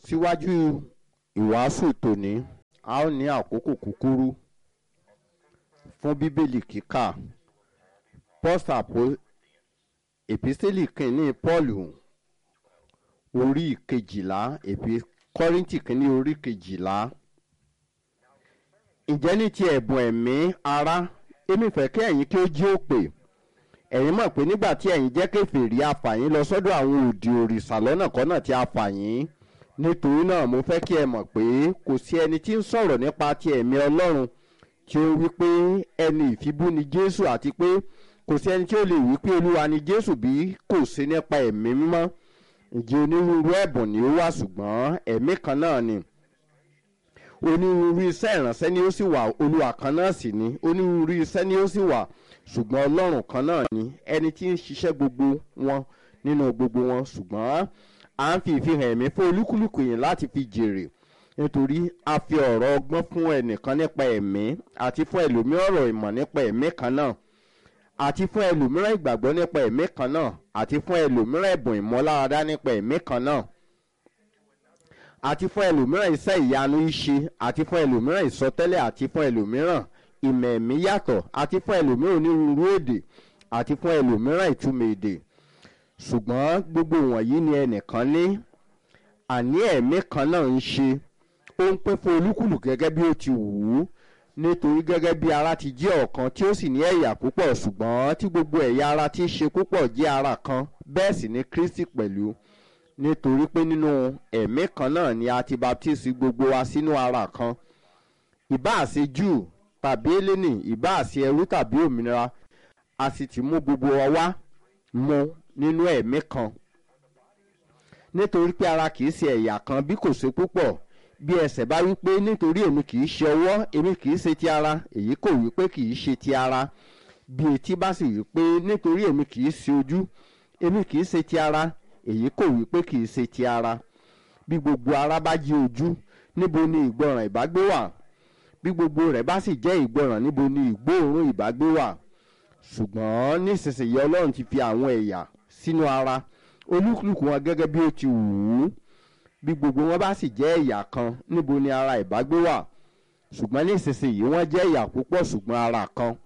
síwájú ìwàásù tòní a ó ní àkókò kúkúrú fún bíbélì kíkà pọ́sàpò èpísítélì kìíní pọ́ọ̀lù orí kejìlá èpí kọ́ríntì kìíní orí kejìlá ǹjẹ́ ní ti ẹ̀bùn ẹ̀mí ara èmi fẹ́ kí ẹ̀yin kí ó jí òpè ẹ̀yin mọ̀ pé nígbà tí ẹ̀yin jẹ́ kèfèrí afàyín lọ sọ́dọ̀ àwọn òdì òrìṣà lọ́nà kọ́nà tí a fà yín nítorí náà mo fẹ́ kí ẹ mọ̀ pé kò sí ẹni tí ń sọ̀rọ̀ nípa ti ẹ̀mí ọlọ́run tí ó wí pé ẹni ìfibú ni jésù àti pé kò sí ẹni tí ó lè wí pé olúwa ni jésù bí kò sí nípa ẹ̀mí mímọ́ ǹjẹ́ onírúurú ẹ̀bùn ni ó wà ṣùgbọ́n ẹ̀mí kan náà ni onírúurú iṣẹ́ ìránṣẹ́ ni ó sì wà olúwa kan náà sì ni onírúurú iṣẹ́ ni ó sì wà ṣùgbọ́n ọlọ́run kan náà ni ẹni tí ń ṣiṣẹ́ gbogbo wọn nínú gbogbo wọn ṣùgbọ́n à ń fi ìfihàn ẹ̀mí fún olúkúlùkù yìí láti fi jèrè nítorí a fi ọ̀rọ̀ ọgbọ́n fún ẹnìkan nípa ẹ̀mí àti fún ẹlòmíràn ọ̀rọ̀ ìmọ̀ nípa ẹ̀mí kan náà àti fún ẹlòmíràn ìgbàgbọ́ nípa ẹ̀mí kan náà àti fún ẹlòmíràn ẹ̀bùn ìmọ̀láradá nípa ẹ̀mí kan náà àti fún ẹlòmíràn iṣẹ́ ìyanu ìṣe àti fún ẹlòmíràn ìsọtẹ́lẹ̀ àti fún ẹlòmíràn ìmọ̀ ẹ̀mí yàtọ̀ àti fún ẹlòmíràn onírúurú èdè àti fún ẹlòmíràn ìtumọ̀ èdè ṣùgbọ́n gbogbo wọ̀nyí ni ẹnìkan ní àní ẹ̀mí kan náà ń ṣe ó ń pín fún olúkúlù gẹ́gẹ́ bí ó ti wù ú nítorí gẹ́gẹ́ bí ara ti jẹ́ ọ̀kan tí ó sì ní ẹ̀yà púpọ̀ ṣùgbọ́n tí gbogbo ẹ̀yà ara ti ṣe púpọ̀ jẹ́ ara kan bẹ́ẹ̀ sì ni kristi pẹ̀lú nítorí pé nínú ẹ̀mí kan náà ni a ti baptisi gbogbo wa sínú ara kan ìbáà ṣe júù tàbí eléni ìbáà ṣe ẹrú tàbí òmìnira a sì ti mú gbogbo wa wá mu nínú ẹ̀mí kan nítorí pé ara kìí ṣe ẹ̀yà kan bí kò ṣe púpọ̀ bí ẹsẹ̀ bá wí pé nítorí èmi kìí ṣe ọwọ́ èmi kìí ṣe ti ara èyí kò wí pé kìí ṣe ti ara bí etí bá sì wí pé nítorí èmi kìí ṣe ojú èmi kìí ṣe ti ara èyí kò wí pé kìí ṣe ti ara bí gbogbo ara bá jẹ́ ojú níbo ni ìgbọràn ìbágbé wà bí gbogbo rẹ̀ bá sì jẹ́ ìgbọràn níbo ni ìgbóòórùn ìbágbé wà ṣùgbọ́n nísinsìnyí ọlọ́run ti fi àwọn ẹ̀yà sínú ara olúkúlùkù wọn gẹ́gẹ́ bí ó ti wù ú bí gbogbo wọn bá sì jẹ́ ẹ̀yà kan níbo ni ara ìbágbé wà ṣùgbọ́n nísinsìnyí wọ́n jẹ́ ẹ̀yà púpọ̀ ṣùgbọ́n ara kan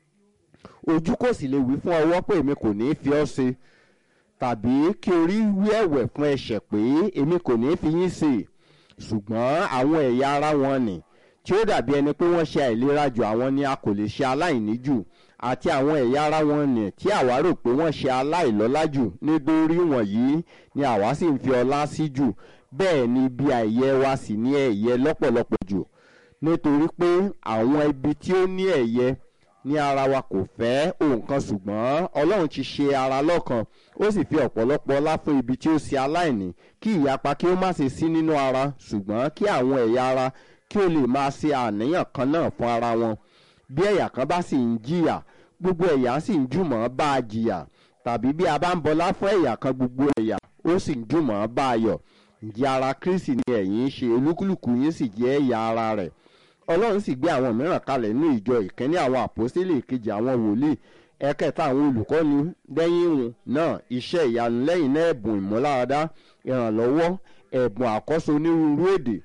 ojú kò sì lè wí fún ọwọ́ pé èmi kò ní í fi ọ́ ṣe tàbí kí orí wí ẹ̀wẹ̀ fún ẹsẹ̀ pé èmi kò ní í fi yín ṣe ṣùgbọ́n àwọn ẹ̀yà ara wọn nì tí ó dàbí ẹni pé wọ́n ṣe àìlera jù àwọn ni a kò lè ṣe aláìní jù àti àwọn ẹ̀yà ara wọn nì tí àwa rò pé wọ́n ṣe aláìlọ́lá jù nítorí wọ̀nyí ni àwa sì ń fi ọlá sí jù bẹ́ẹ̀ ni ibi àìyẹ wa sì ní ẹ̀yẹ lọ́pọ̀lọpọ̀ jù nítorí pé àwọn ibi tí ó ní ẹ̀yẹ ní ara wa kò fẹ́ òǹkan ṣùgbọ́n ọlọ́run ti ṣe ara lọ́kan ó sì fi ọ̀pọ̀lọpọ̀ ọlá fún ibi tí ó ṣe aláìní kí ìyapa kí ó má ṣe sí nínú ara ṣùgbọ́n kí àwọn ẹ̀yà ara kí ó lè máa ṣe àníyàn kan náà fún ara wọn bí ẹ̀yà kan bá sì ń jìyà gbogbo ẹ̀yà sì ń jùmọ̀ bá a jìyà tàbí bí a bá ń bọlá fún ẹ̀yà kan gbogbo ẹ̀yà ó sì ń jùmọ̀ bá a yọ̀ ǹjẹ́ ara kristi ni ẹ̀yin ń ṣe olúkúlùkù yín sì jẹ́ ẹ̀yà ara rẹ̀ ọlọ́run sì gbé àwọn mìíràn kalẹ̀ nínú ìjọ ìkíní àwọn àpòsílẹ̀ ìkejì àwọn wòlíì ẹ̀kẹta àwọn olùkọ́ni lẹ́yìn ìhùn náà iṣẹ́ ìyanu lẹ́yìn náà ẹ̀bùn ìmúláradá ìrànlọ́wọ́ ẹ̀bùn àkọ́sọ onírúurú èdè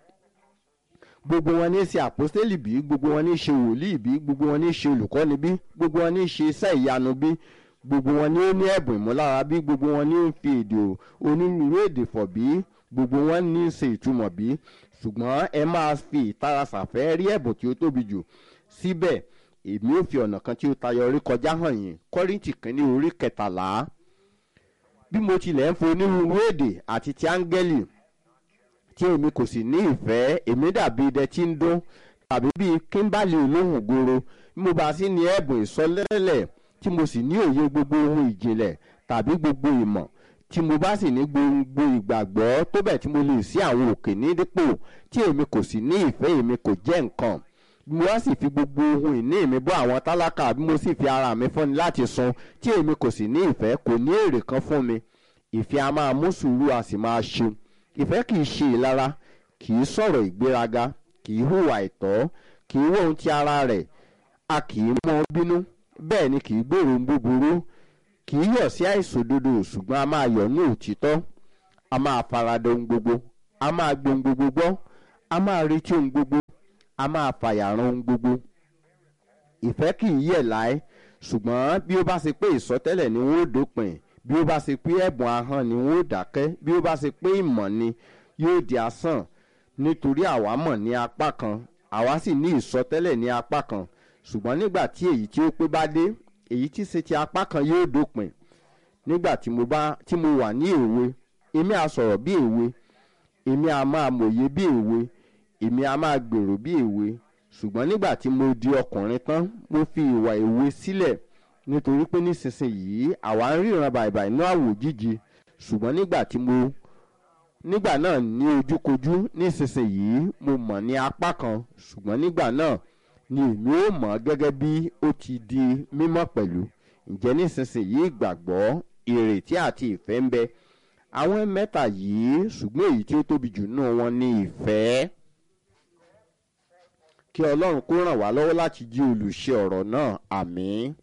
gbogbo wọn ní í ṣe àpòsílẹ̀ bí gbogbo wọn ní í ṣe wòlíì bí gbogbo wọn ní í ṣe olùkọ́ni bí gbogbo wọn ní í ṣe iṣẹ́ ìyanu bí gbogbo wọn ní ó ní ẹ̀bùn ìmúlára bí gbogbo wọn ní ó ń fi èdè onírúurú èdè fọ̀ bí gbogbo wọn ní í ṣe ìtumọ̀ bí ṣùgbọ́n ẹ máa fi ìtara ṣàfẹ́ rí ẹ̀bùn tí ó tóbi jù síbẹ̀ èmi ò fi ọ̀nà kan tí ó tayọ orí kọjá hàn yín kọ́rìntì kínní orí kẹtàlá bí mo tilẹ̀ ń fo onírúurú èdè àti ti áńgẹ́lì tí èmi kò sì ní ìfẹ́ èmi dàbí idẹ tí ń dún tàbí bíi kíńbálì olóhùn goro bí mo bá sì ní ẹ̀bùn ìsọlẹ́lẹ̀ tí mo sì ní òye gbogbo ohun ìjìnlẹ̀ tàbí gbogbo ìmọ̀ tí mo bá sì ní gbogbo ìgbàgbọ́ tó bẹ̀ tí mo lè sí àwọn òkè ní dípò tí èmi kò sì ní ìfẹ́ èmi kò jẹ́ nǹkan bí mo bá sì fi gbogbo ohun ìní mi bọ́ àwọn tálákà bí mo sì fi ara mi fúnni láti sun tí èmi kò sì ní ìfẹ́ kò ní èrè kan fún mi ìfẹ́ a máa mú sùúrù a sì máa ṣe ìfẹ́ kì í ṣe ìlara kì í sọ̀rọ̀ ìgbéraga kì í hùwà ìtọ́ kì í wọ́n ti ara rẹ̀ a kì í mọ́ bínú bẹ́ẹ̀ ni kì í gbèrò búburú kì í yọ̀ sí àìṣòdodo ṣùgbọ́n a máa yọ̀ ní òtítọ́ a máa farada ohun gbogbo a máa gbohun gbogbo gbọ́ a máa retí ohun gbogbo a máa fàyàrán ohun gbogbo ìfẹ́ kì í yẹ̀ láé ṣùgbọ́n bí ó bá ṣe pé ìsọtẹ́lẹ̀ ni wọ́n ó dópin bí ó bá ṣe pé ẹ̀bùn ahọ́n ni wọ́n ó dákẹ́ bí ó bá ṣe pé ìmọ̀ ni yóò di asán nítorí àwa mọ̀ ní apá kan àwa sì ní ìsọtẹ́lẹ̀ ní apá kan ṣùgbọ́n nígbà tí èyí tí ó pé bá dé èyí tí ṣe ti apá kan yóò dópin nígbà tí mo bá tí mo wà ní èwe èmi á sọ̀rọ̀ bí èwe èmi á máa mòye bí èwe èmi á máa gbèrò bí èwe ṣùgbọ́n nígbà tí mo di ọkùnrin tán mo fi ìwà èwe sílẹ̀ nítorí pé nísinsìnyí àwa ń ríran bàìbàì ní àwòjíji ṣùgbọ́n nígbà tí mo nígbà náà ní ojúkojú nísinsìnyí mo mọ̀ ní apá kan ṣùgbọ́n nígbà náà ni èmi ó mọ̀ gẹ́gẹ́ bí ó ti di mímọ́ pẹ̀lú ǹjẹ́ nísinsìnyí ìgbàgbọ́ ìrètí àti ìfẹ́ ń bẹ àwọn mẹ́ta yìí ṣùgbọ́n èyí tí ó tóbi jù nínú wọn ni ìfẹ́ kí ọlọ́run kó ràn wá lọ́wọ́ láti jí olùṣe ọ̀rọ̀ náà àmín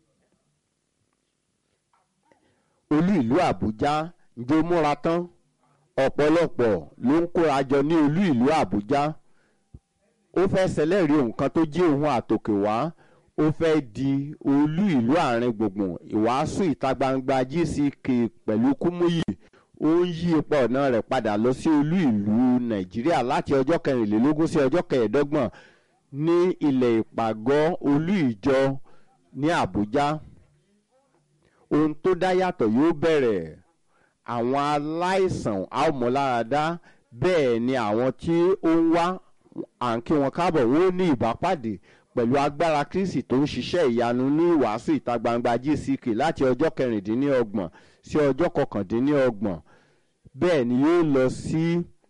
olú ìlú àbújá ǹjẹ́ ó múra tán ọ̀pọ̀lọpọ̀ ló ń kóra jọ ní olú ìlú àbújá ó fẹ́ ṣẹlẹ́rìí nǹkan tó jí òun àtòkè wá ó fẹ́ di olú ìlú àárín gbùngbùn ìwàásù ìta gbangba gck pẹ̀lú kúmúyì ó ń yí ipa ọ̀nà rẹ̀ padà lọ sí olú ìlú nàìjíríà láti ọjọ́ kẹrìnlélógún sí ọjọ́ kẹẹ̀ẹ́dọ́gbọ̀n ní ilẹ̀ ìpàgọ́ olú ìjọ ní àbújá ohun tó dá yàtọ̀ yóò bẹ̀rẹ̀ àwọn aláìsàn àmọ́láradá bẹ́ẹ̀ ni àwọn tí ó ń wá à ń kí wọn káàbọ̀ wọ́n ní ìbápàdé pẹ̀lú agbára kristi tó ń ṣiṣẹ́ ìyanu ní ìwàásù ìta gbangba gck láti ọjọ́ kẹrìndínlọ́gbọ̀n sí ọjọ́ kọkàndínlọ́gbọ̀n bẹ́ẹ̀ ni yóò lọ sí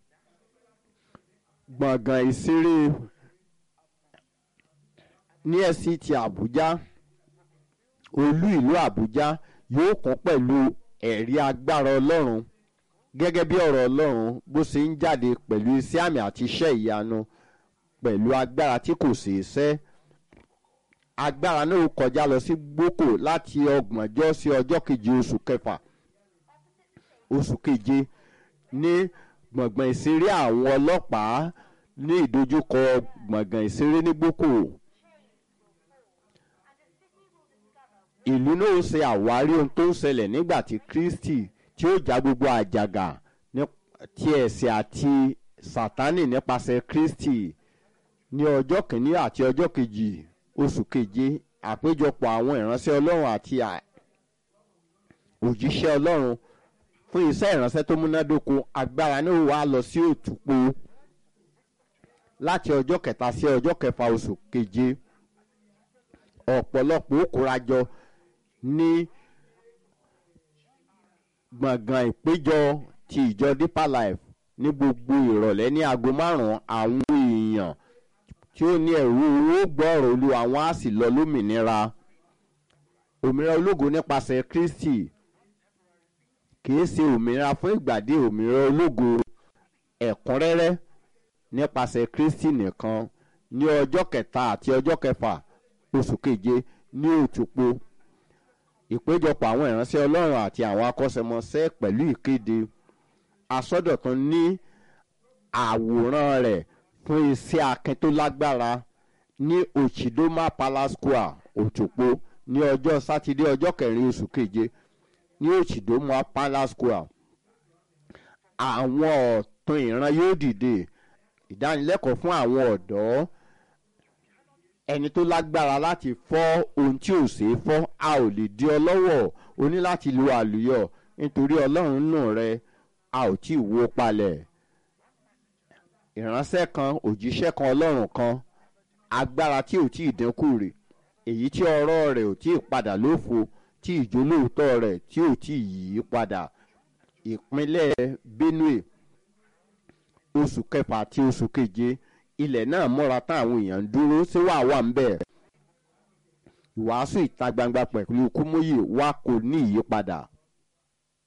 gbọ̀ngàn ìṣeré ní ẹ̀sìn ti àbújá olú ìlú àbújá yóò kún pẹ̀lú ẹ̀rí agbára ọlọ́run gẹ́gẹ́ bí ọ̀rọ̀ ọlọ́run bó ṣe ń jáde pẹ̀lú iṣẹ́ àmì àti iṣẹ́ ìyanu pẹ̀lú agbára tí kò ṣeé ṣẹ́ agbára náà kọjá lọ sí gboko láti ọgbọ̀njọ́ sí ọjọ́ keje oṣù kẹfà oṣù keje ní gbọ̀ngbọ̀n ìṣeré àwọn ọlọ́pàá ní ìdojúkọ gbọ̀ngàn ìṣeré ní gboko ìlú náà ṣe àwárí ohun tó ń ṣẹlẹ̀ nígbà tí kristi tí ó já gbogbo àjàgà ti ẹ̀sẹ̀ àti sátánì nípasẹ̀ kristi ní ọjọ́ kìíní àti ọjọ́ kejì oṣù keje àpéjọpọ̀ àwọn ìránṣẹ́ ọlọ́run àti òjíṣẹ́ ọlọ́run fún iṣẹ́ ìránṣẹ́ tó múnádóko agbára náà wà lọ sí òtúpó láti ọjọ́ kẹta sí ọjọ́ kẹfà oṣù keje ọ̀pọ̀lọpọ̀ ó kórajọ ní gbọ̀ngàn ìpéjọ ti ìjọ deeper life ní gbogbo ìrọ̀lẹ́ ní aago márùn-ún àwọn èèyàn tí ó ní ẹ̀rú owó gbọ́ọ̀rọ̀ olú àwọn á sì lọ lómìnira òmìnira ológo nípasẹ̀ kristi kìí ṣe òmìnira fún ìgbàdé òmìnira ológo ẹ̀kúnrẹ́rẹ́ nípasẹ̀ kristi nìkan ní ọjọ́ kẹta àti ọjọ́ kẹfà oṣù keje ní òtúpo ìpéjọpọ̀ àwọn ìránṣẹ́ ọlọ́run àti àwọn akọ́ṣẹ́mọṣẹ́ pẹ̀lú ìkéde asọ́dọ̀tún ní àwòrán rẹ̀ fún iṣẹ́ akin tó lágbára ní ochidoma palace square òtúpo ní ọjọ́ sátidé ọjọ́ kẹrin oṣù keje ní ochidoma palace square àwọn ọ̀tún ìran yóò dìde ìdánilẹ́kọ̀ọ́ fún àwọn ọ̀dọ́ ẹni tó lágbára láti fọ́ ohun tí ò ṣeé fọ́ a ò lè di ọ lọ́wọ́ o ní láti lo àlùyọ nítorí ọlọ́run nù rẹ a ò tí ì wó palẹ̀ ìránṣẹ́ kan òjíṣẹ́ kan ọlọ́run kan agbára tí ò tí ì dínkù rè èyí tí ọ̀rọ̀ rẹ̀ ò tí ì padà lófo tí ìjólóòótọ́ rẹ̀ tí ò tí ì yí padà ìpínlẹ̀ benue oṣù kẹfà àti oṣù keje ilẹ̀ náà múra tán àwọn èèyàn ń dúró sí wàá wà ń bẹ̀. ìwàásù ìta gbangba pẹ̀lú kúmóyè wa kò ní ìyípadà